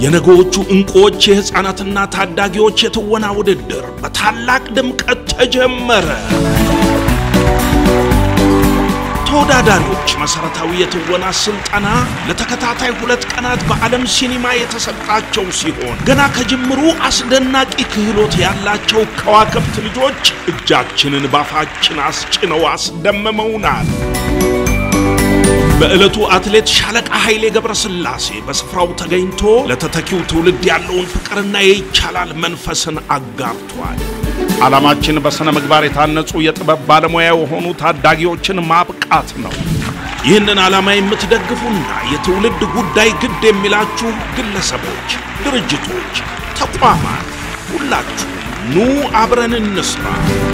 የነገዎቹ እንቁዎች የሕፃናትና ታዳጊዎች የትወና ውድድር በታላቅ ድምቀት ተጀመረ። ተወዳዳሪዎች መሰረታዊ የትወና ስልጠና ለተከታታይ ሁለት ቀናት በዓለም ሲኒማ የተሰጣቸው ሲሆን ገና ከጅምሩ አስደናቂ ክህሎት ያላቸው ከዋክብት ልጆች እጃችንን ባፋችን አስጭነው አስደምመውናል። በዕለቱ አትሌት ሻለቃ ኃይሌ ገብረስላሴ በስፍራው ተገኝቶ ለተተኪው ትውልድ ያለውን ፍቅርና የይቻላል መንፈስን አጋርቷል። ዓላማችን በሥነ ምግባር የታነጹ የጥበብ ባለሙያ የሆኑ ታዳጊዎችን ማብቃት ነው። ይህንን ዓላማ የምትደግፉና የትውልድ ጉዳይ ግድ የሚላችሁ ግለሰቦች፣ ድርጅቶች፣ ተቋማት ሁላችሁ ኑ አብረን እንስራ።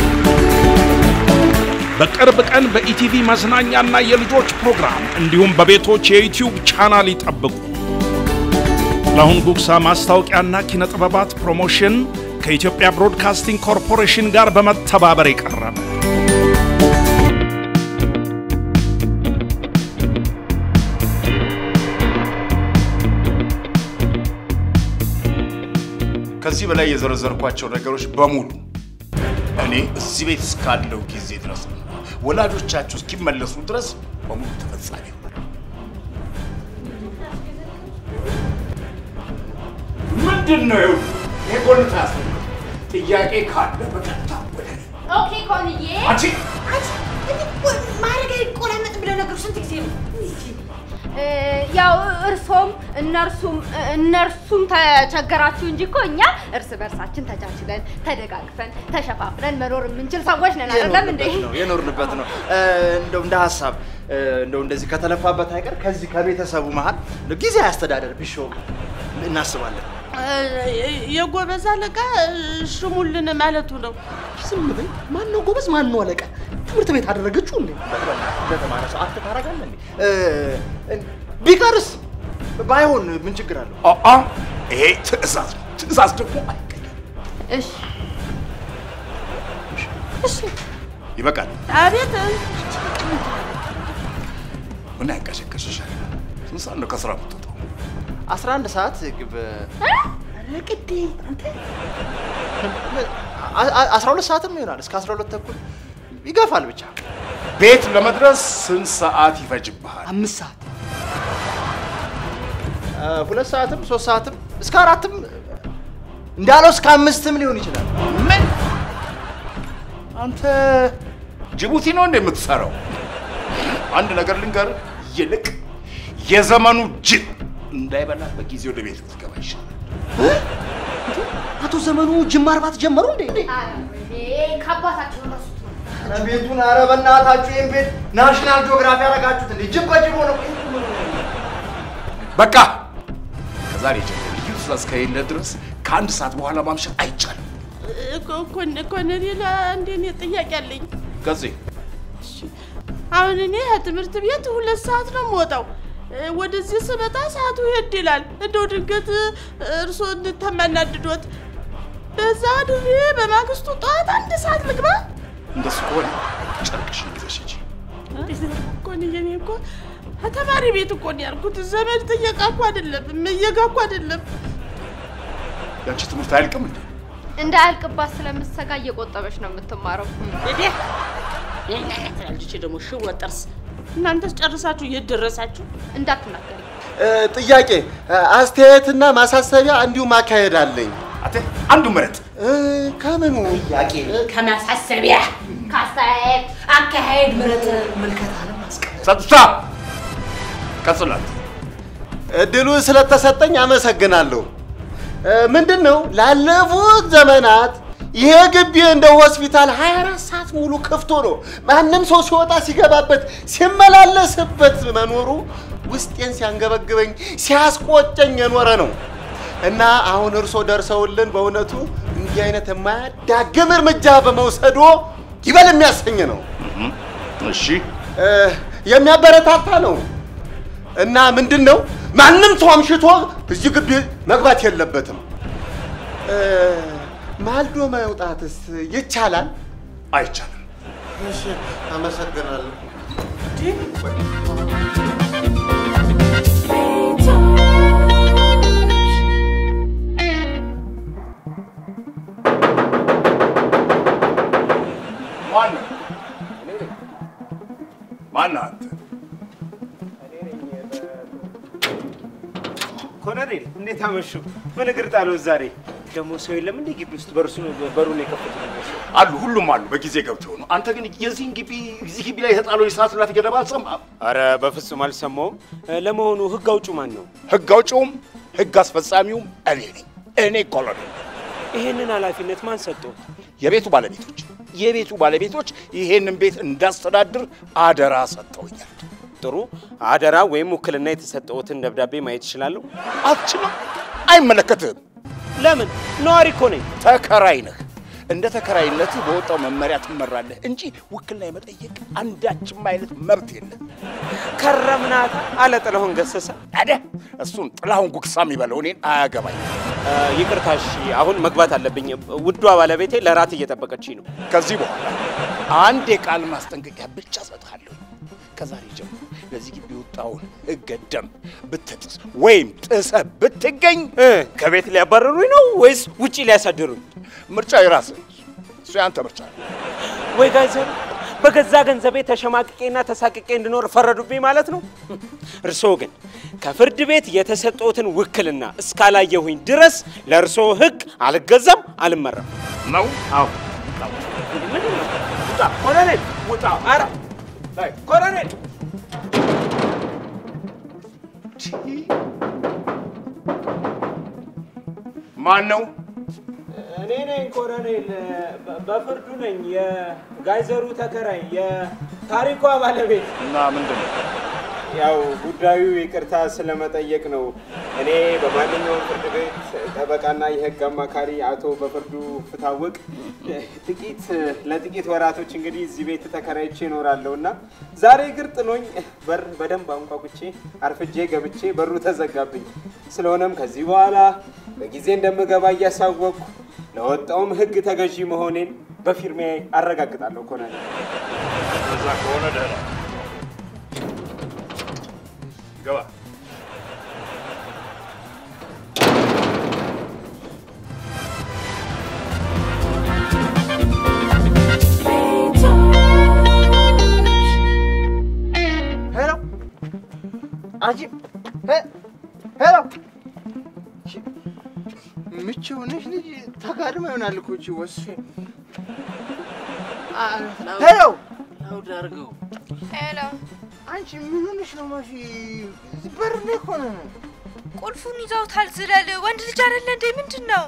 በቅርብ ቀን በኢቲቪ መዝናኛና የልጆች ፕሮግራም እንዲሁም በቤቶች የዩቲዩብ ቻናል ይጠብቁ። ለአሁን ጉግሳ ማስታወቂያና ኪነ ጥበባት ፕሮሞሽን ከኢትዮጵያ ብሮድካስቲንግ ኮርፖሬሽን ጋር በመተባበር የቀረበ ከዚህ በላይ የዘረዘርኳቸው ነገሮች በሙሉ እኔ እዚህ ቤት እስካለው ጊዜ ድረስ ነው። ወላጆቻችሁ እስኪመለሱ ድረስ በሙሉ ተፈጻሚ ይሆናል። ምንድን ነው ይኸው ይሄ ጎልታ ያስፈልግ ጥያቄ ካለ በቀጥታ ወደ እኔ። ኦኬ ኮንዬ አንቺ ማድረግ አይቆላመጥ ብለው ነገሩ ስንት ጊዜ ነው? ያው እርሶም እነርሱም እነርሱም ተቸገራችሁ እንጂ እኮ እኛ እርስ በርሳችን ተቻችለን ተደጋግፈን ተሸፋፍነን መኖር የምንችል ሰዎች ነን። አይደለም እንዴ? የኖርንበት ነው የኖርንበት ነው። እንደው እንደ ሀሳብ እንደው እንደዚህ ከተለፋበት አይቀር ከዚህ ከቤተሰቡ መሀል ጊዜ አስተዳደር ቢሾም እናስባለን። የጎበዝ አለቃ ሽሙልን ማለቱ ነው። ዝም በይ። ማን ነው ጎበዝ? ማን ነው አለቃ? ትምህርት ቤት አደረገችው እንዴ? እንደተማረ ሰው አክት ታደርጋለህ እንዴ? ቢቀርስ ባይሆን ምን ችግር አለው? አአ ይሄ ትዕዛዝ ነው። ትዕዛዝ ደግሞ አይቀየርም። እሺ እሺ፣ ይበቃል። አቤት ምን ያንቀሸቀሽሻል? ስንት ሰዓት ነው ከስራ የምትወጣው? 11 ሰዓት ግብ ቅዴ አንተ 12 ሰዓትም ይሆናል እስከ 12 ተኩል ይገፋል ብቻ ቤት ለመድረስ ስንት ሰዓት ይፈጅብሃል? አምስት ሰዓት ሁለት ሰዓትም ሶስት ሰዓትም እስከ አራትም እንዳለው እስከ አምስትም ሊሆን ይችላል። ምን አንተ ጅቡቲ ነው እንደ የምትሰራው? አንድ ነገር ልንገር፣ ይልቅ የዘመኑ ጅብ እንዳይበላ በጊዜ ወደ ቤት ብትገባ ይሻላል። አቶ ዘመኑ ጅማ እርባት ጀመሩ እንዴ? ከአባታቸው ረሱት ነው። ኧረ ቤቱን ኧረ በእናታችሁ ይህን ቤት ናሽናል ጂኦግራፊ ያደረጋችሁት እንዴ? ጅብ በጅብ ሆነ። በቃ ከዛሬ ጀምሮ ልዩ ትእዛዝ ከሌለ ድረስ ከአንድ ሰዓት በኋላ ማምሸት አይቻልም። ኮሎኔል፣ አንድ እኔ ጥያቄ አለኝ። ገዜ አሁን እኔ ከትምህርት ቤት ሁለት ሰዓት ነው የምወጣው። ወደዚህ ስመጣ ሰዓቱ ሄድ ይላል። እንደው ድንገት እርሶ እንተማናድዶት በዛ ድሬ በማግስቱ ጠዋት አንድ ሰዓት ልግባ። እንደሱ ከሆነ ጨርቅሽን ይዘሽ ሂጂ። ኮንዬ፣ እኔ እኮ ከተማሪ ቤት እኮ ነው ያልኩት። ዘመድ ጥየቃ እኮ አይደለም፣ እየጋ እኮ አይደለም። ያንቺ ትምህርት አያልቅም እንዴ? እንዳያልቅባት ስለምሰጋ እየቆጠበች ነው የምትማረው። ልጅ ደግሞ ሽወ ጥርስ። እናንተስ ጨርሳችሁ የት ደረሳችሁ? እንዳትናገሪ። ጥያቄ፣ አስተያየትና ማሳሰቢያ እንዲሁም አካሄድ አለኝ። አቴ አንዱ ምረጥ። ከምኑ ጥያቄ ከማሳሰቢያ ከአስተያየት አካሄድ ምረጥ። ጸጥታ ቀጽላት። እድሉ ስለተሰጠኝ አመሰግናለሁ። ምንድን ነው ላለፉት ዘመናት ይሄ ግቢ እንደ ሆስፒታል 24 ሰዓት ሙሉ ክፍቶ ነው። ማንም ሰው ሲወጣ ሲገባበት ሲመላለስበት መኖሩ ውስጤን ሲያንገበግበኝ ሲያስቆጨኝ የኖረ ነው እና አሁን እርሶ ደርሰውልን በእውነቱ እንዲህ አይነት የማያዳግም እርምጃ በመውሰዶ ይበል የሚያሰኝ ነው፣ እሺ የሚያበረታታ ነው እና ምንድን ነው ማንም ሰው አምሽቶ እዚህ ግቢ መግባት የለበትም። ማልዶ መውጣትስ ይቻላል? አይቻልም። እሺ፣ አመሰግናለሁ። ማን ነው? ማን ነህ አንተ? ኮሎኔል እንዴት አመሹ? ምን እግር ጣሎት ዛሬ? ደግሞ ሰው የለም እንዴ ግቢ ውስጥ? በርሱ በሩን የከፈቱት አሉ፣ ሁሉም አሉ። በጊዜ ገብተው ነው። አንተ ግን የዚህን ግቢ እዚህ ግቢ ላይ የተጣለው የሰዓት እላፊ ገደባ አልሰማህም? አረ በፍጹም አልሰማውም። ለመሆኑ ህግ አውጪው ማን ነው? ህግ አውጪውም ህግ አስፈጻሚውም እኔ ነኝ። እኔ ኮሎኔል። ይሄንን ኃላፊነት ማን ሰጠው? የቤቱ ባለቤቶች የቤቱ ባለቤቶች ይሄንን ቤት እንዳስተዳድር አደራ ሰጥተውኛል። ጥሩ አደራ ወይም ውክልና የተሰጠውትን ደብዳቤ ማየት እችላለሁ? አትችልም፣ አይመለከትህም። ለምን? ነዋሪ እኮ ነኝ። ተከራይ ነህ። እንደ ተከራይነትህ በወጣው መመሪያ ትመራለህ እንጂ ውክልና የመጠየቅ አንዳችም አይነት መብት የለም። ከረምናታ አለ ጥላሁን ገሰሰ። ታዲያ እሱን ጥላሁን ጉግሳ የሚበለው እኔን አያገባኝ። ይቅርታ፣ እሺ አሁን መግባት አለብኝ። ውዷ ባለቤቴ ለራት እየጠበቀችኝ ነው። ከዚህ በኋላ አንድ የቃል ማስጠንቀቂያ ብቻ እሰጥሃለሁ። ከዛሬ ጀምሮ ለዚህ ግቢ የወጣውን ሕገ ደንብ ብትጥስ ወይም ጥሰህ ብትገኝ እ ከቤት ሊያባረሩኝ ነው ወይስ ውጪ ሊያሳድሩኝ? ምርጫ የራስህ እሱ የአንተ ምርጫ ነው። ወይ ጋይዘሩ በገዛ ገንዘቤ ተሸማቅቄና ተሳቅቄ እንድኖር ፈረዱብኝ ማለት ነው። እርስዎ ግን ከፍርድ ቤት የተሰጠውትን ውክልና እስካላየሁኝ ድረስ ለእርስዎ ሕግ አልገዛም፣ አልመራም። ነው አዎ ውጣ ኮሎኔል፣ ውጣ! ኧረ ኮሎኔል ማን ነው? እኔ ነኝ ኮሎኔል፣ በፍርዱ ነኝ። የጋይዘሩ ተከራይ፣ የታሪኳ ባለቤት። እና ምንድን ነው? ያው ጉዳዩ ይቅርታ ስለመጠየቅ ነው። እኔ በማንኛውም ፍርድ ቤት ጠበቃና የህግ አማካሪ አቶ በፍርዱ ፍታወቅ ጥቂት ለጥቂት ወራቶች እንግዲህ እዚህ ቤት ተከራይቼ እኖራለሁ እና ዛሬ እግር ጥሎኝ በር በደንብ አንኳኩቼ አርፍጄ ገብቼ በሩ ተዘጋብኝ። ስለሆነም ከዚህ በኋላ በጊዜ እንደምገባ እያሳወቅኩ ለወጣውም ህግ ተገዢ መሆኔን በፊርሜ አረጋግጣለሁ። ኮሎኔል እዛ ከሆነ ደህና ገባ። ሄሎ አንቺ ሄሎ ምች ሆነሽ ልጅ ተጋድማ ይሆናል እኮ እቺ ወስፌ ሄሎ ላውድ አድርገው ሄሎ፣ አንቺ ምን ሆነሽ ነው ማፊ እዚህ በር ላይ ሆነ ቁልፉን ይዘውታል። ዝለል ወንድ ልጅ አይደለ እንዴ? ምንድን ነው?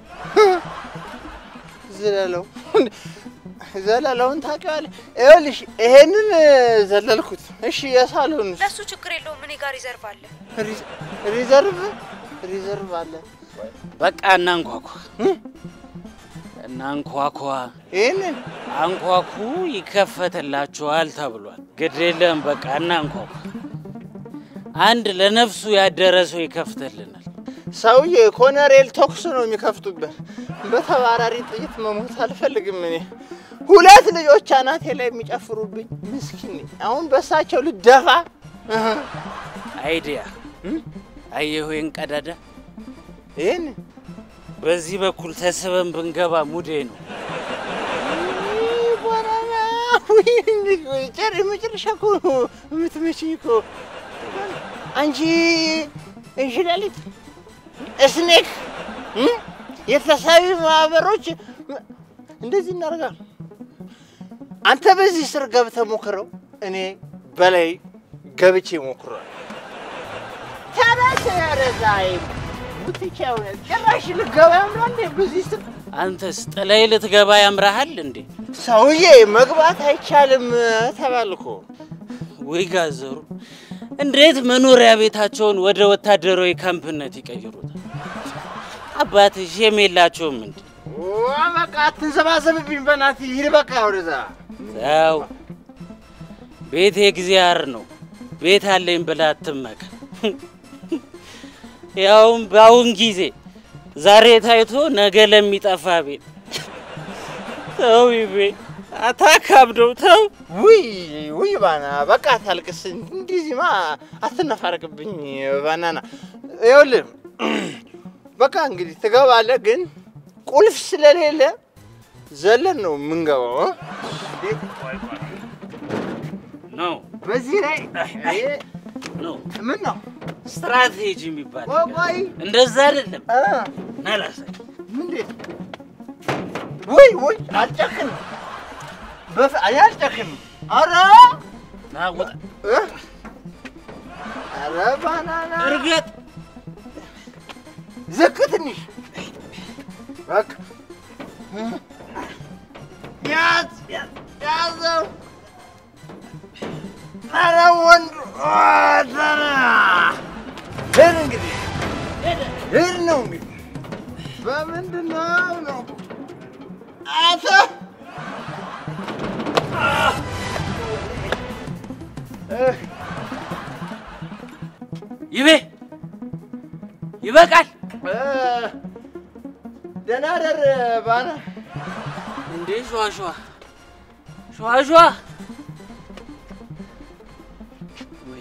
ዘለለው ዘለለውን ታውቂዋለሽ ይኸውልሽ ይሄንን ዘለልኩት እሺ የሳሎን ለሱ ችግር የለውም። እኔ ጋር ይዘርፋል። ሪዘርቭ ሪዘርቭ አለ በቃ እናንኳኳ እናንኳኳ ይህንን አንኳኩ ይከፈትላችኋል ተብሏል። ግድ የለም በቃ እናንኳኳ። አንድ ለነፍሱ ያደረ ሰው ይከፍትልናል። ሰውዬ ኮነሬል ተኩስ ነው የሚከፍቱበት። በተባራሪ ጥይት መሞት አልፈልግም እኔ። ሁለት ልጆች አናቴ ላይ የሚጨፍሩብኝ ምስኪን ነኝ። አሁን በሳቸው ልደፋ እህ። አይዲያ አየሁ ይህን ቀዳዳ ይህን በዚህ በኩል ተስበን ብንገባ ሙዴ ነው። ባናና ጨር መጨረሻ እኮ የምትመችኝ እኮ አንቺ እንሽላሊት እስኔክ እ? የተሳቢ ማህበሮች እንደዚህ እናደርጋለን። አንተ በዚህ ስር ገብተህ ሞክረው፣ እኔ በላይ ገብቼ ሞክሯል። ተነስ ረዛይ ብትቻ እውነት ጭራሽ ልገባ ያምራል በዚህ ስር አንተስ ጥላይ ልትገባ ያምራሃል እንዴ? ሰውዬ መግባት አይቻልም ተባልኮ። ወይ ጋዘሩ እንዴት መኖሪያ ቤታቸውን ወደ ወታደራዊ ካምፕነት ይቀይሩታል? አባትሽ ሼም የላቸውም እንዴ? ዋ በቃ አትንዘባዘብብኝ፣ በእናትህ ሂድ በቃ ወደዛ። ያው ቤቴ እግዚአብሔር ነው። ቤት አለኝ ብለህ አትመካ። ያውም በአሁን ጊዜ ዛሬ ታይቶ ነገ ለሚጠፋ ቤት ተው ይቤ አታካብደው ተው። ውይ ውይ ባና በቃ ታልቅስ። እንዲህማ አትነፋረቅብኝ ባናና። ይኸውልህ በቃ እንግዲህ ትገባለህ፣ ግን ቁልፍ ስለሌለ ዘለን ነው የምንገባው። እ? ነው በዚህ ላይ ነው ምን ነው ስትራቴጂ የሚባል ቆይ ቆይ እንደዛ አይደለም። እ? ናላሳይ ምንድን ወይ ወይ አልጨክንም፣ በፍ እኔ አልጨክንም። ኧረ ናውጣ እ? ኧረ ባናና እርገጥ ዝቅ ትንሽ በቃ ያዝ ያዝ ያዘው። ኧረ ወንዱ ተና ሂድ እንግዲህ ሂድ ነው እንግዲህ በምንድን ነው ነው አንተ ይቤ ይበቃል። እ፣ ደህና ደር ባና እንዴ ሸዋ ሸዋ ሸዋ ሸዋ ወይ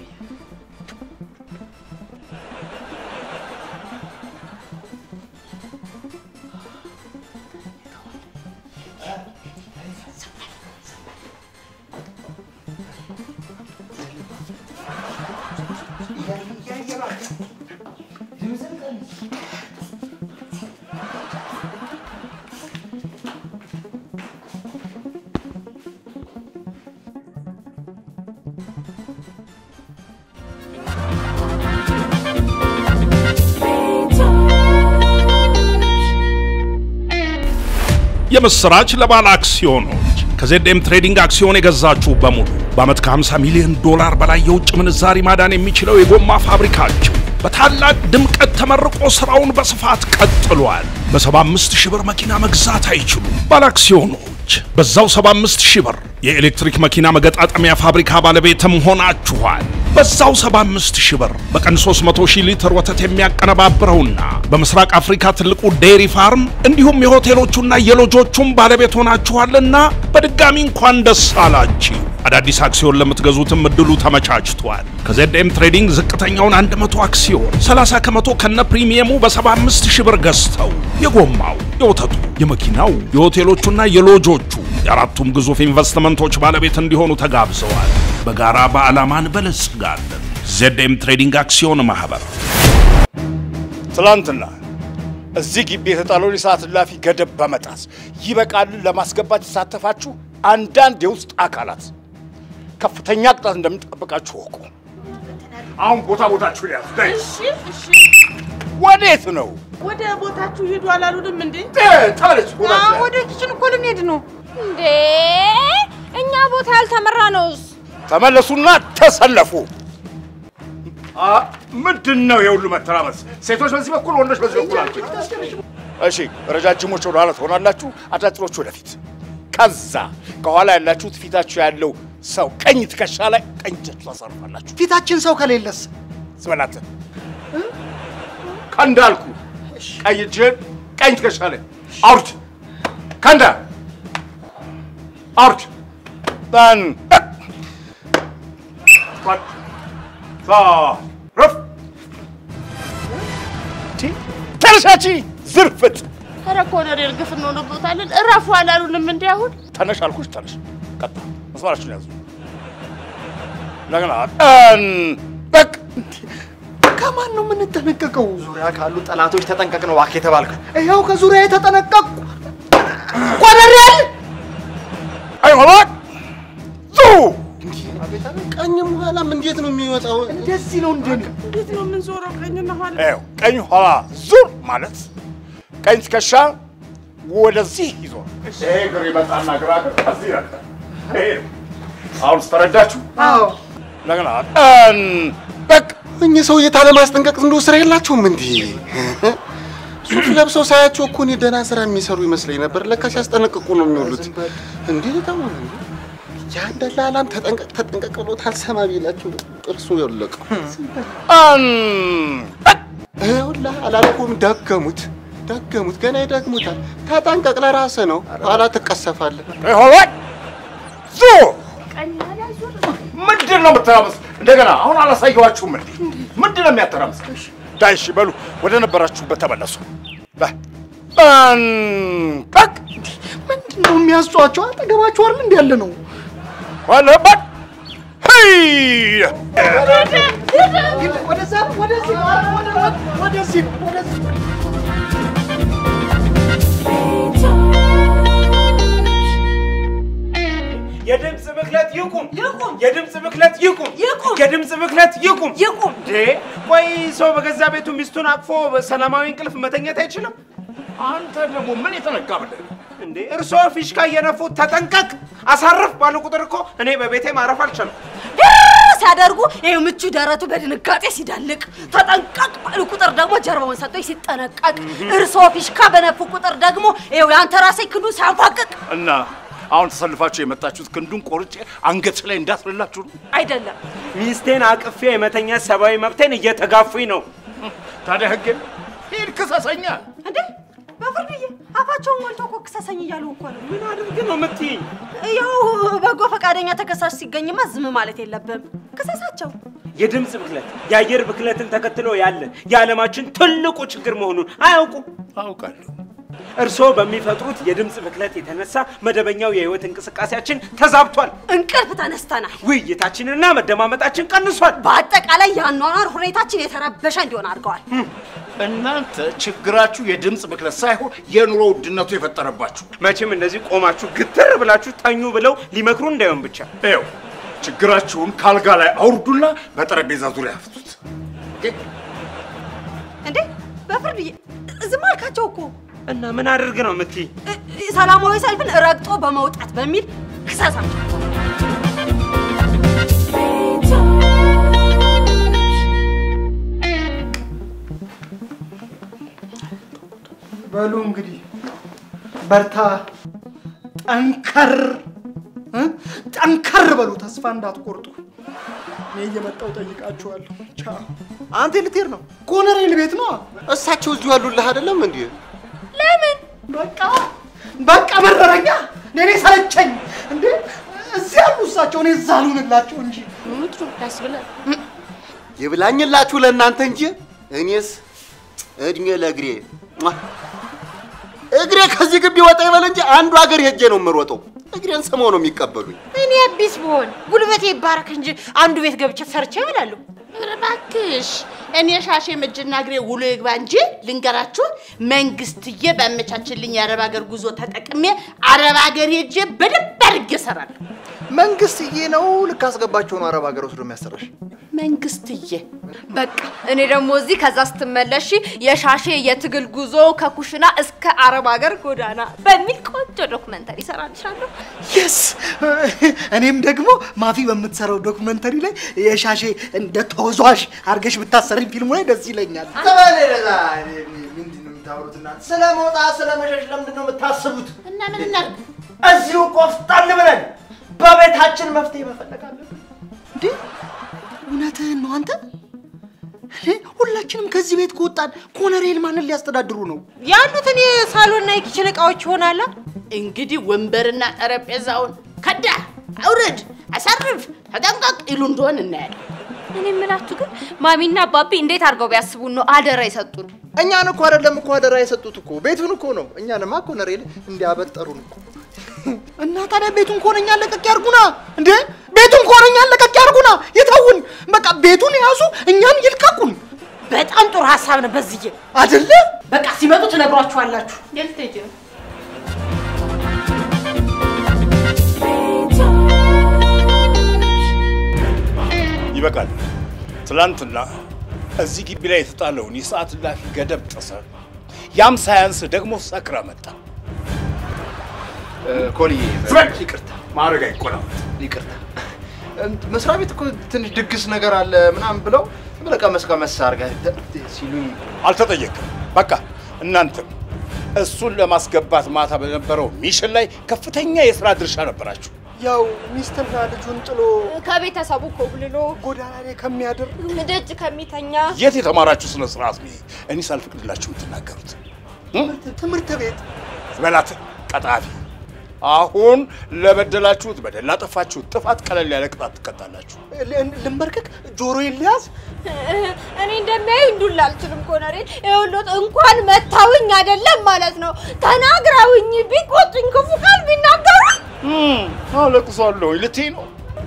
የምስራች ለባለ አክሲዮኖች ከዜድኤም ትሬዲንግ አክሲዮን የገዛችሁ በሙሉ በዓመት ከ50 ሚሊዮን ዶላር በላይ የውጭ ምንዛሪ ማዳን የሚችለው የጎማ ፋብሪካችሁ በታላቅ ድምቀት ተመርቆ ስራውን በስፋት ቀጥሏል። በ75 ሺህ ብር መኪና መግዛት አይችሉም። ባለ አክሲዮኖች በዛው 75 ሺህ ብር የኤሌክትሪክ መኪና መገጣጠሚያ ፋብሪካ ባለቤትም ሆናችኋል። በዛው 75 ሺህ ብር በቀን 300 ሺህ ሊትር ወተት የሚያቀነባብረውና በምስራቅ አፍሪካ ትልቁ ዴይሪ ፋርም እንዲሁም የሆቴሎቹና የሎጆቹም ባለቤት ሆናችኋልና በድጋሚ እንኳን ደስ አላችሁ። አዳዲስ አክሲዮን ለምትገዙትም እድሉ ተመቻችቷል። ከዜድኤም ትሬዲንግ ዝቅተኛውን 100 አክሲዮን 30 ከመቶ ከነ ፕሪሚየሙ በ75 ሺህ ብር ገዝተው የጎማው፣ የወተቱ፣ የመኪናው፣ የሆቴሎቹና የሎጆቹ የአራቱም ግዙፍ ኢንቨስትመንቶች ባለቤት እንዲሆኑ ተጋብዘዋል። በጋራ በዓላማ እንበለጽጋለን። ዜድኤም ትሬዲንግ አክሲዮን ማህበር ትላንትና እዚህ ግቢ የተጣለውን የሰዓት እላፊ ገደብ በመጣስ ይበቃልን ለማስገባት የተሳተፋችሁ አንዳንድ የውስጥ አካላት ከፍተኛ ቅጣት እንደሚጠብቃችሁ ወቁ። አሁን ቦታ ቦታችሁ ያዙ። ዳይ እሺ እሺ፣ ወዴት ነው? ወደ ቦታችሁ ሂዱ አላሉንም እንዴ? ታለች ቦታችሁ ወደ ኪችን እኮ ልንሄድ ነው እንዴ? እኛ ቦታ ያልተመራ ነውስ። ተመለሱና ተሰለፉ። አ ምንድን ነው የሁሉ መተራመስ? ሴቶች በዚህ በኩል፣ ወንዶች በዚህ በኩል አልኩኝ። እሺ፣ ረጃጅሞች ወደ ኋላ ትሆናላችሁ፣ አጫጭሮች ወደፊት። ከዛ ከኋላ ያላችሁት ፊታችሁ ያለው ሰው ቀኝ ትከሻ ላይ ቀኝ እጃችሁ ታሳርፋላችሁ። ፊታችን ሰው ከሌለስ ስበላት ከእንዳልኩ ቀኝ እጅህን ቀኝ ትከሻ ላይ አውርድ። ከእንዳ አውርድ። ጠን ረፍ ተነሻቺ ዝርፍት ኧረ ኮሎኔል ግፍ እንሆንበታለን። እረፉ አላሉንም እንዴ? አሁን ተነሽ አልኩሽ። ተነሽ ቀጣ መስመራችሁን ያዙ። እንደገና ጠን በቅ ከማን ነው የምንጠነቀቀው? ዙሪያ ካሉ ጠላቶች ተጠንቀቅ ነው እባክህ የተባልከው። ይኸው ከዙሪያ የተጠነቀቅኩ ቆነሪያል አይሆላ ዙ ቀኝም ኋላም እንዴት ነው የሚወጣው? እንደዚህ ነው እንዴ? እንዴት ነው የምንዞረው? ቀኝና ኋላ ይኸው ቀኝ ኋላ ዙር ማለት ቀኝ ትከሻ ወደዚህ ይዞር። ይሄ እግር ይመጣና ግራ እግር ከዚህ ይረግጣል። ይሄ ነው። አሁን ስተረዳችሁ አዎ እንደገና ጠን በቅ እኚህ ሰውዬ ታለማስጠንቀቅ እንደው ስራ የላቸውም እንዴ? ሱፍ ለብሰው ሳያቸው እኮ እኔ ደህና ስራ የሚሰሩ ይመስለኝ ነበር። ለካ ሲያስጠነቅቁ ነው የሚውሉት። እንዴ ተማ ያን ደላላም ተጠንቀቅ ተጠንቀቅ ብሎት አልሰማ ቢላቸው ጥርሱ የወለቀው። ጠን በቅ ይኸውልህ አላልኩም? ደገሙት ደገሙት፣ ገና ይደግሙታል። ተጠንቀቅ፣ ለራስህ ነው፣ ኋላ ትቀሰፋለህ። ይሆላ ዙ ቀኝ ኋላ ዞር ምንድን ነው የምትራመስ? እንደገና አሁን አላሳየኋችሁም እንዴ? ምንድን ነው የሚያተራምስ? ዳይ እሺ በሉ ወደ ነበራችሁበት ተመለሱ። በ- ጠን በቅ ምንድን ነው የሚያስጨዋቸው? አጠገባችሁ አይደል እንዲ ያለ ነው። ባለበት ወደዛ ወደዚህ ወደዚህ ወደዚህ የድምፅ ብክለት ይቁም! ይቁም! የድምፅ ብክለት ይቁም! ይቁም! የድምፅ ብክለት ይቁም! ይቁም! እንዴ ቆይ ሰው በገዛ ቤቱ ሚስቱን አቅፎ በሰላማዊ እንቅልፍ መተኘት አይችልም? አንተ ደግሞ ምን የተነካ ብለህ እንዴ እርስዎ ፊሽካ እየነፉ ተጠንቀቅ፣ አሳርፍ ባሉ ቁጥር እኮ እኔ በቤቴ ማረፍ አልቻልኩም። ሲያደርጉ ይሄ ምቹ ደረቱ በድንጋጤ ሲዳልቅ፣ ተጠንቀቅ ባሉ ቁጥር ደግሞ ጀርባውን ሰጥቶ ሲጠነቀቅ፣ እርስዎ ፊሽካ በነፉ ቁጥር ደግሞ ይኸው የአንተ ራሴ ክንዱ ሲያንፋቅቅ እና አሁን ተሰልፋችሁ የመጣችሁት ክንዱን ቆርጬ አንገት ላይ እንዳስርላችሁ ነው። አይደለም ሚስቴን አቅፌ የመተኛት ሰብአዊ መብቴን እየተጋፉኝ ነው። ታዲያ ህግ ሂድ ክሰሰኛ። እንዴ በፍርድዬ አፋቸውን ሞልቶ እኮ ክሰሰኝ እያሉ እኮ ነው። ምን አድርግ ነው የምትይኝ? ያው በጎ ፈቃደኛ ተከሳሽ ሲገኝማ ዝም ማለት የለብም። ክሰሳቸው። የድምፅ ብክለት የአየር ብክለትን ተከትሎ ያለ የዓለማችን ትልቁ ችግር መሆኑን አያውቁም። አውቃለሁ። እርስዎ በሚፈጥሩት የድምፅ ብክለት የተነሳ መደበኛው የህይወት እንቅስቃሴያችን ተዛብቷል። እንቅልፍ ተነስተናል። ውይይታችንና መደማመጣችን ቀንሷል። በአጠቃላይ የአኗኗር ሁኔታችን የተረበሸ እንዲሆን አድርገዋል። እናንተ ችግራችሁ የድምፅ ብክለት ሳይሆን የኑሮ ውድነቱ የፈጠረባችሁ። መቼም እንደዚህ ቆማችሁ ግትር ብላችሁ ተኙ ብለው ሊመክሩ እንዳይሆን ብቻ ይኸው ችግራችሁን ካልጋ ላይ አውርዱና በጠረጴዛ ዙሪያ ያፍቱት። እንዴ በፍርድዬ ዝም አልካቸው እኮ። እና ምን አድርግ ነው የምትይ? ሰላማዊ ሰልፍን ረግጦ በመውጣት በሚል ክሰሳቸው። በሉ እንግዲህ በርታ፣ ጠንከር እ? ጠንከር በሉ፣ ተስፋ እንዳትቆርጡ። እኔ እየመጣሁ ጠይቃችኋለሁ። ቻው። አንተ ልትሄድ ነው? ኮሎኔል ቤት ነው። እሳቸው እዚሁ ያሉልህ አይደለም እንዴ? ለምን? በቃ በቃ መረረኛ። እኔ ሰለቸኝ እንዴ! እዚህ ያሉ እሳቸው፣ እኔ እዛ ልሁንላቸው እንጂ ምትሩ ያስብላል። ይብላኝላችሁ ለእናንተ እንጂ እኔስ እድሜ ለእግሬ ሟ! እግሬ ከዚህ ግቢ ወጣ ይበል እንጂ አንዱ ሀገር ሄጄ ነው የምሮጠው። እግሬን ስመው ነው የሚቀበሉኝ። እኔ አዲስ ብሆን ጉልበቴ ይባረክ እንጂ አንዱ ቤት ገብቼ ሰርቼ እበላለሁ። ኧረ እባክሽ እኔ ሻሼ እጅና እግሬ ውሎ ይግባ እንጂ ልንገራችሁ፣ መንግስትዬ ባመቻችልኝ የአረብ ሀገር ጉዞ ተጠቅሜ አረብ ሀገር ሄጄ በደንብ አድርጌ እሰራለሁ። መንግስትዬ ነው ልክ አስገባቸው ነው አረብ ሀገር ወስዶ የሚያሰራሽ። መንግስትዬ በቃ እኔ ደግሞ እዚህ ከዛ ስትመለሺ የሻሼ የትግል ጉዞ ከኩሽና እስከ አረብ ሀገር ጎዳና በሚል ቆንጆ ዶክመንተሪ እሰራልሻለሁ። የስ እኔም ደግሞ ማፊ በምትሰራው ዶክመንተሪ ላይ የሻሼ እንደ ተወዛዋዥ አድርገሽ ብታሰሪኝ ፊልሙ ላይ ደስ ይለኛል። ተበለዛ ምንድን ነው የምታወሩት እናንተ? ስለ መውጣት ስለ መሸሽ ለምንድን ነው የምታስቡት? እና ምን እናድርግ? እዚሁ ቆፍጣን ብለን በቤታችን መፍትሄ መፈለግ አለብን። እንዴ እውነትህን ነው አንተ? እንዴ ሁላችንም ከዚህ ቤት ከወጣን ኮሎኔል ማንን ሊያስተዳድሩ ነው? ያሉትን የሳሎንና የኪችን እቃዎች ይሆናላ። እንግዲህ ወንበርና ጠረጴዛውን ከዳ፣ አውርድ፣ አሳርፍ፣ ተጠንቀቅ ይሉ እንደሆን እናያለን። እኔ የምላችሁ ግን ማሚና ባቢ እንዴት አድርገው ቢያስቡን ነው አደራ የሰጡን? እኛን እኮ አይደለም እኮ አደራ የሰጡት እኮ ቤቱን እኮ ነው። እኛንማ ኮሎኔል እንዲያበጠሩን እኮ እና ታዲያ ቤቱን ከሆነ እኛን ለቀቅ ያርጉና እንዴ ቤቱን ከሆነ እኛን ለቀቅ ያርጉና ይተውን። በቃ ቤቱን ያዙ፣ እኛን ይልቀቁን። በጣም ጥሩ ሀሳብ ነው በዝዬ። አይደለ? በቃ ሲመጡ ትነግሯችኋላችሁ። የት ልትሄጂ ነው? ይበቃል። ትላንትና እዚህ ግቢ ላይ የተጣለውን የሰዓት እላፊ ገደብ ጥሰ ያም ሳያንስ ደግሞ ሰክረ መጣ። ኮልዬ ፍረድ! ይቅርታ ማድረግ አይቆላም። ይቅርታ እንት- መስሪያ ቤት እኮ ትንሽ ድግስ ነገር አለ ምናምን ብለው ብለህ ቀመስ ቀመስ አድርገህ ሲሉኝ አልተጠየቅም። በቃ እናንተም እሱን ለማስገባት ማታ በነበረው ሚሽን ላይ ከፍተኛ የስራ ድርሻ ነበራችሁ። ያው ሚስትና ልጁን ጥሎ ከቤተሰቡ ኮብልሎ ጎዳና ላይ ከሚያድር ደጅ ከሚተኛ የት የተማራችሁ ስነ ስርዓት ነው? ይሄ? እኔ ሳልፈቅድላችሁ የምትናገሩት ትምህርት ቤት በላት ቀጣፊ። አሁን ለበደላችሁት በደል ላጠፋችሁት ጥፋት ቀለል ያለ ቅጣት ትቀጣላችሁ። ልንበርከክ ጆሮዬን ልያዝ እኔ እንደሚያዩ እንዱላ አልችልም ኮነሬል። ይኸውልዎት እንኳን መታውኝ አይደለም ማለት ነው ተናግረውኝ ቢቆጡኝ ክፉ ቃል ቢናገሩኝ አለቅሳለሁ ልትይ ነው።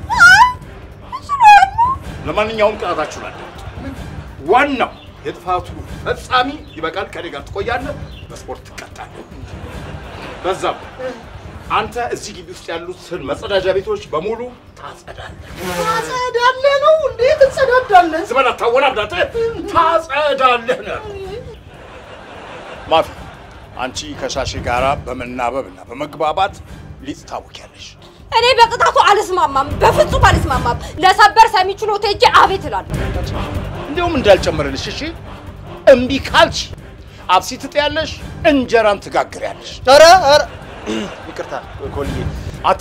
ለማንኛውም ቅጣታችሁን አዳምጡ። ዋናው የጥፋቱ ፈጻሚ ይበቃል፣ ከኔ ጋር ትቆያለህ፣ በስፖርት ትቀጣለህ። በዛም አንተ እዚህ ግቢ ውስጥ ያሉትን መጸዳጃ ቤቶች በሙሉ ታጸዳለህ። ታጸዳለህ ነው እንዴ? ትጸዳዳለህ? ዝም በል አታወናብዳት። ታጸዳለህ ነው ያልኩህ። ማፊ አንቺ ከሻሼ ጋራ በመናበብ እና በመግባባት ሊጥ ታውቂያለሽ። እኔ በቅጣቱ አልስማማም፣ በፍጹም አልስማማም። ለሰበር ሰሚ ችሎት ሄጄ አቤት እላለሁ። እንዲያውም እንዳልጨምርልሽ እሺ። እምቢ ካልሽ አብሲ ትጥያለሽ፣ እንጀራም ትጋግሪያለሽ። ኧረ ኧረ ይቅርታ ኮልዬ፣ አንተ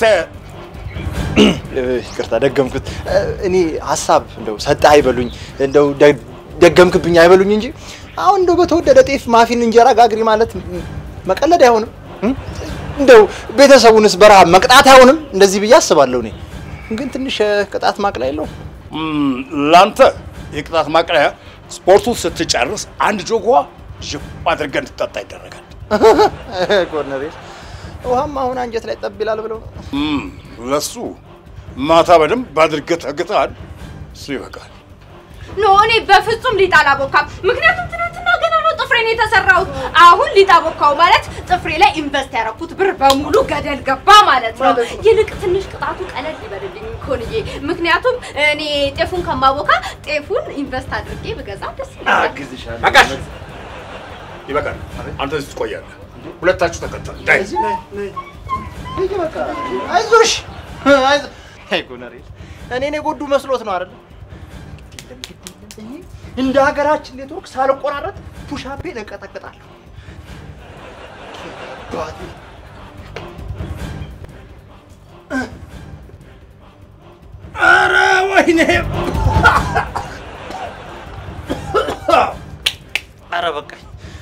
ይቅርታ ደገምኩት። እኔ ሀሳብ እንደው ሰጠህ አይበሉኝ፣ እንደው ደ- ደገምክብኝ አይበሉኝ እንጂ አሁን እንደው በተወደደ ጤፍ ማፊን እንጀራ ጋግሪ ማለት መቀለድ አይሆንም። እም? እንደው ቤተሰቡንስ በረሃብ መቅጣት አይሆንም። እንደዚህ ብዬ አስባለሁ። እኔ ግን ትንሽ እ፣ ቅጣት ማቅለያ የለውም። እም፣ ላንተ የቅጣት ማቅለያ ስፖርቱን ስትጨርስ አንድ ጆግ ውሃ ዥብ አድርገህ እንድትጠጣ ይደረጋል። ኮርነሬል ውሃም አሁን አንጀት ላይ ጠብ ይላል ብለው ነው። እም፣ ለሱ ማታ በደንብ አድርገህ ተግተሃል። እሱ ይበቃል። ኖ እኔ በፍጹም ሊጥ አላቦካም። ምክንያቱም ትናንትና ገና ነው ጥፍሬን የተሰራሁት። አሁን ሊጥ አቦካው ማለት ጥፍሬ ላይ ኢንቨስት ያደረኩት ብር በሙሉ ገደል ገባ ማለት ነው። ይልቅ ትንሽ ቅጣቱ ቀለል ይበልልኝ ኮንዬ። ምክንያቱም እኔ ጤፉን ከማቦካ ጤፉን ኢንቨስት አድርጌ ብገዛ ደስ ይለኛል። በቃሽ፣ ይበቃል። አንተ እዚህ ትቆያለህ። ሁለታችሁ ተከተል። ዳይ አይዞሽ አይዞ- አይ ኮርነሬል እኔን የጎዱ መስሎት ነው አይደል? እንደ ሀገራችን ኔትወርክ ሳልቆራረጥ ፑሻፔን እቀጠቅጣለሁ። አባቴ። ኧረ ወይኔ! ኧረ በቃኝ።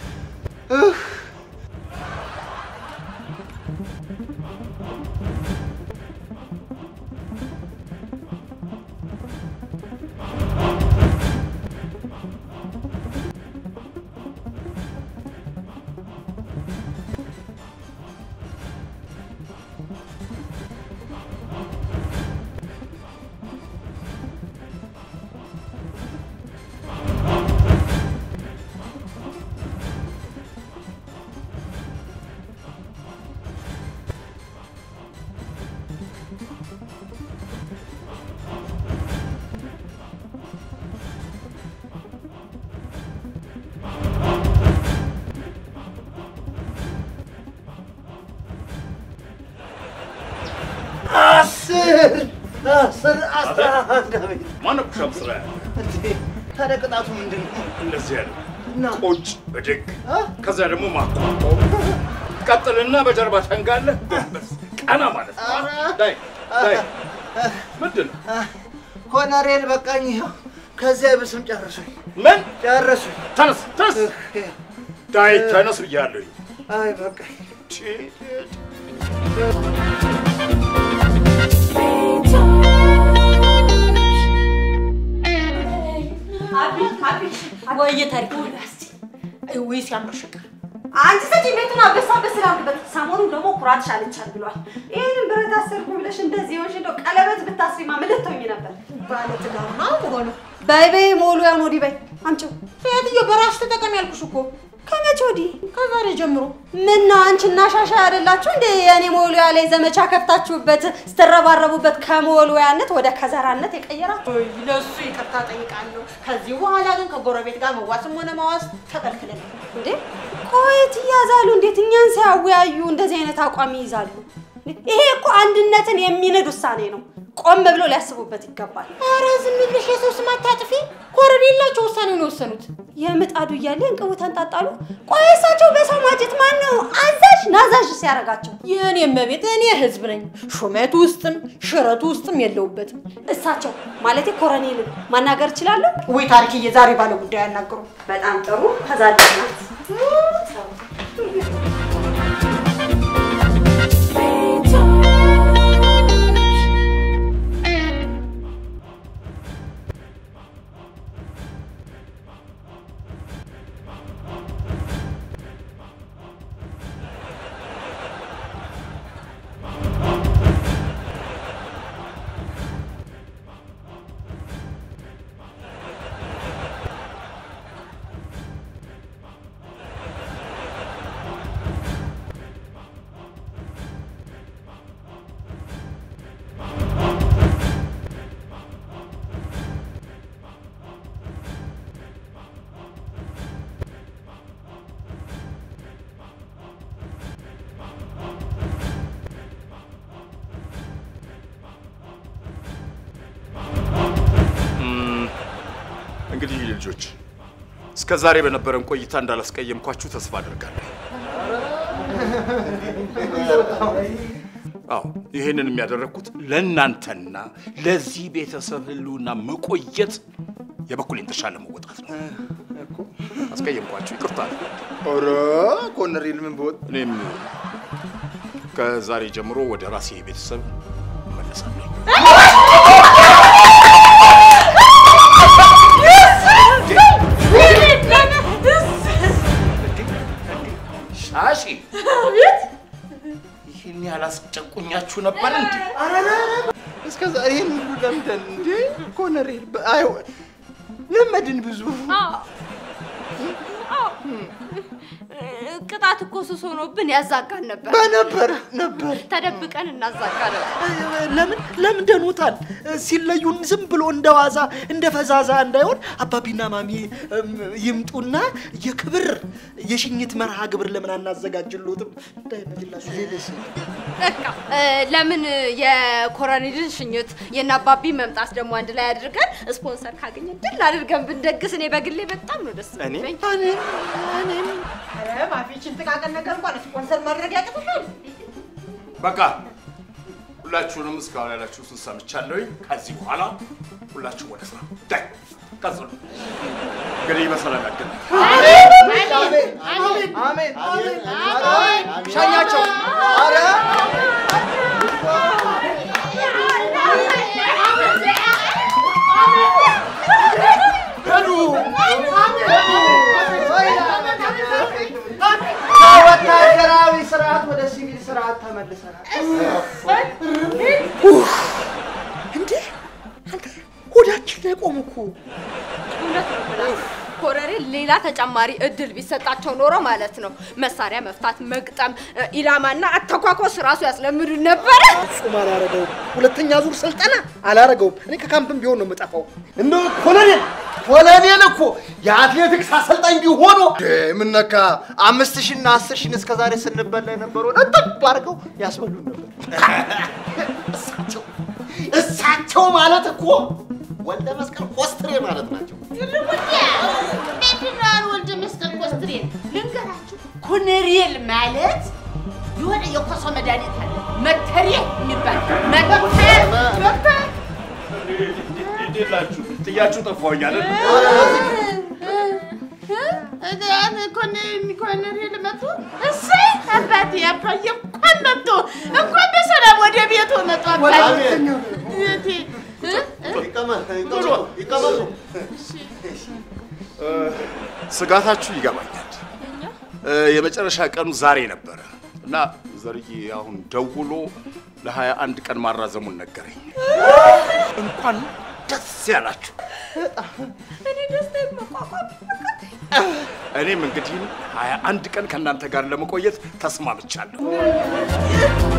አስር አስር አስራ አንድ አቤት ማነው ፑሻፕ ስራ ያለ? እንዴ! ታዲያ ቅጣቱ ምንድን ነው? እንደዚህ ያለ እና ቁጭ ብድግ፣ ከዛ ደግሞ ማቆም፣ ቀጥልና በጀርባ ተንጋለህ፣ ጎንበስ ቀና ማለት ነው። ዳይ ዳይ ምንድን ነው? ኮነሬል በቃኝ። ይኸው ከዚያ ብስም ጨርሱኝ። ምን ጨርሱኝ? ተነስ ተነስ፣ ዳይ ተነስ ብያለሁ። አይ በቃኝ። ወይ ታሪክ ወይ ሲያምር ፍቅር አንቺ ሰጪ ቤቱን አበሳ በስላምበት ሰሞኑን ደግሞ ኩራትሽ አልቻል ብሏል። ይህንን ብረት አሰርኩ ብለሽ እንደዚህ ሆንሽ እንደው ቀለበት ብታስሪማ ምን ልትሆኚ ነበር? ባለ ትዳር ነው ሆኖ በይ በይ ሞሉያን ወዲህ በይ አምጪው። ሴትዮ በራስሽ ተጠቀሚ ያልኩሽ እኮ ከመቼ ወዲህ? ከዛሬ ጀምሮ። ምን ነው አንቺና ሻሻ አይደላችሁ እንደ የእኔ ሞሉያ ላይ ዘመቻ ከፍታችሁበት ስትረባረቡበት ከሞሉያነት ወደ ከዘራነት የቀየራችሁ? ለሱ ይቅርታ ጠይቃለሁ። ከዚህ በኋላ ግን ከጎረቤት ጋር መዋስም ሆነ መዋስ ተከልክለናል። እንዴ ቆየት እያዛሉ እንዴት እኛን ሳያወያዩ እንደዚህ አይነት አቋም ይይዛሉ? ይሄ እኮ አንድነትን የሚንድ ውሳኔ ነው። ቆም ብለው ሊያስቡበት ይገባል። ኧረ ዝም ብለሽ የሰው ስም አታጥፊ። ኮረኔላቸው ውሳኔውን የወሰኑት የምጣዱ እያለ እንቅቡ ተንጣጣሉ። ቆይ እሳቸው በሰው ማጀት ማን ነው አዛዥ ናዛዥ ሲያደርጋቸው? የእኔ እመቤት እኔ ህዝብ ነኝ። ሹመቱ ውስጥም ሽረቱ ውስጥም የለውበትም። እሳቸው ማለቴ ኮረኔልን ማናገር እችላለሁ ወይ? ታሪክዬ ዛሬ ባለ ጉዳይ ያናግሩ። በጣም ጥሩ ተዛደናት Wait ልጆች እስከ ዛሬ በነበረን ቆይታ እንዳላስቀየምኳችሁ ተስፋ አድርጋለሁ። አዎ ይህንን የሚያደረግኩት ለእናንተና ለዚህ ቤተሰብ ህልውና መቆየት የበኩሌን ድርሻ ለመወጣት ነው። አስቀየምኳችሁ፣ ይቅርታ። ኧረ ኮሎኔል ምን ብወጥ እኔም ከዛሬ ጀምሮ ወደ ራሴ ቤተሰብ እመለሳለሁ። ሻሺ ይህን ያላስጨቁኛችሁ ነበር እንዴ? እስከ ዛሬ ይህን ሁሉ ለምደን እንዴ ኮሎኔል በ- አይሆን ለመድን ብዙ ቅጣት እኮ ሱስ ሆኖብን ያዛጋን ነበር። በነበር ነበር ተደብቀን እናዛጋ ነበር። ለምን ለምደኑታል? ሲለዩን ዝም ብሎ እንደ ዋዛ እንደ ፈዛዛ እንዳይሆን አባቢና ማሚ እም፣ ይምጡና የክብር የሽኝት መርሃ ግብር ለምን አናዘጋጅሎትም? እንዳይመጅላችሁ በቃ እ፣ ለምን የኮሎኔልን ሽኝት የእነ አባቢ መምጣት ደግሞ አንድ ላይ አድርገን ስፖንሰር ካገኘን ድል አድርገን ብንደግስ እኔ በግሌ በጣም ነው ደስ እኔ? የሚለኝ። ኧረ ማፊችን ጥቃቅን ነገር እንኳን ስፖንሰር ማድረግ ያቅትሻል። በቃ ሁላችሁንም እስካሁን ያላችሁትን ሰምቻለሁኝ። ከዚህ በኋላ ሁላችሁ ወደ ስራ ዳይ ቀጽሉ። እንግዲህ በሰላም ያገናኝ። አሜን አሜን አሜን ሸኛቸው ኧረ ከወታደራዊ ስርዓት ወደ ሲቪል ስርዓት ተመልሰናል። እንዴ አንተ ሆዳችን ላይ ቆም እኮ እውነት ነው የምላችሁ። ኮሎኔል ሌላ ተጨማሪ እድል ቢሰጣቸው ኖሮ ማለት ነው መሳሪያ መፍታት፣ መግጠም፣ እ፣ ኢላማና አተኳኮስ ራሱ ያስለምዱን ነበረ። ፍጹም አላረገውም። ሁለተኛ ዙር ስልጠና አላረገውም። እኔ ከካምፕም ቢሆን ነው የምጠፋው። እንደ ኮሎኔል ኮሎኔል እኮ የአትሌቲክስ አሰልጣኝ ቢሆኑ ምን ነካ? አምስት ሺህ እና አስር ሺህን እስከ ዛሬ ስንበላ የነበረውን እጥብ አድርገው ያስበሉን ነበር። እሳቸው እሳቸው ማለት እኮ ወልደ መስቀል ኮስትሬ ማለት ናቸው። ምንድነው ወልደ መስቀል ኮስትሬ? ልንገራችሁ፣ ኮሎኔል ማለት የሆነ የኮሶ መድኃኒት አለ መተሬ የሚባል መተር መተር እንዴት ናችሁ? ጥያችሁ ጠፋሁኝ አይደል? ኮሎኔል መጡ። እሰይ አባቴ አባዬ እንኳን መጡ፣ እንኳን በሰላም ወደ ቤቱ መጡ። አባቴ እህቴ፣ እ? ይቀመጡ። እ፣ ስጋታችሁ ይገባኛል። እ፣ የመጨረሻ ቀኑ ዛሬ ነበረ እና ዘርዬ አሁን ደውሎ ለሀያ አንድ ቀን ማራዘሙን ነገረኝ። እንኳን ደስ ያላችሁ። እኔ ደስታ መቋቋም እኔም እንግዲህ ሀያ አንድ ቀን ከእናንተ ጋር ለመቆየት ተስማምቻለሁ።